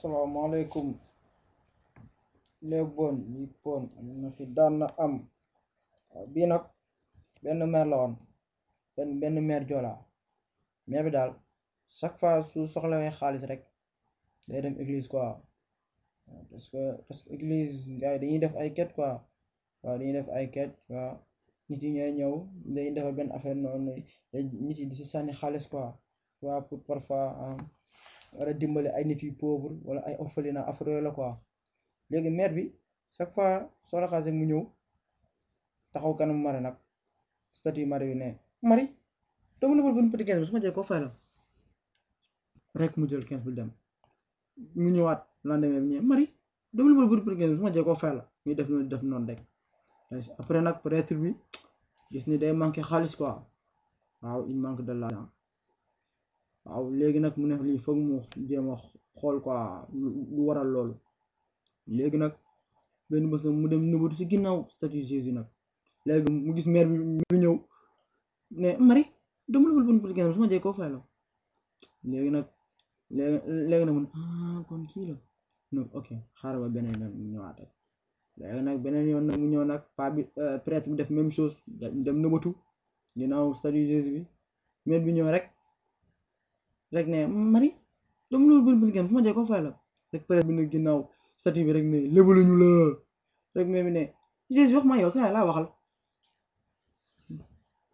asalaamaaleykum léeboon lippoon am na fi daan na am waaw bii nag benn meer la woon benn benn meer joolaa meer bi daal chaque fois su soxlawee xaalis rek day dem église quoi parce que parce que église gars yi dañuy def ay quête quoi waaw dañuy def ay quête waaw nit yi ñooy ñëw dañuy defal benn affaire noonu nit yi di si sànni xaalis quoi waaw pour parfois war a dimbali ay nit yu pauvre wala ay orphelinat affaire yooyu la quoi léegi maire bi chaque fois soxla xaalis rek mu ñëw taxaw kanam mari nag statut mari bi ne mari doomu nëbal buñ petit quinze bi su ma jël koo fay la rek mu jël quinze bi dem mu ñëwaat lendemain bi ñëw mari doomu nëbal buñ petit quinze bi su ma jël koo fay la ñu def noonu def noonu rek après nag prêtre bi gis ni day manqué xaalis quoi waaw il manque de l'argent waaw léegi nag mu ne lii foog mu jéem a xool quoi lu waral loolu léegi nag benn bés mu dem nëbatu si ginnaaw statue Jésus nag léegi mu gis maire bi mu ñëw ne Marie dama la bon politique su ma jee koo fay la léegi nag léegi léegi nag mun ah kon kii la non ok xaaral ba beneen yoon mu ñëwaat rek léegi nag beneen yoon nag mu ñëw nag pa bi prêtre bi def même chose dem nëbatu ginnaaw statue Jésus bi maire bi ñëw rek rek ne Marie dama loolu bon politique su ma jee koo fay la rek prêtre bi ne ginnaaw statue bi rek ne lébaluñu la rek mais bi ne Jésus wax ma yow sa laa waxal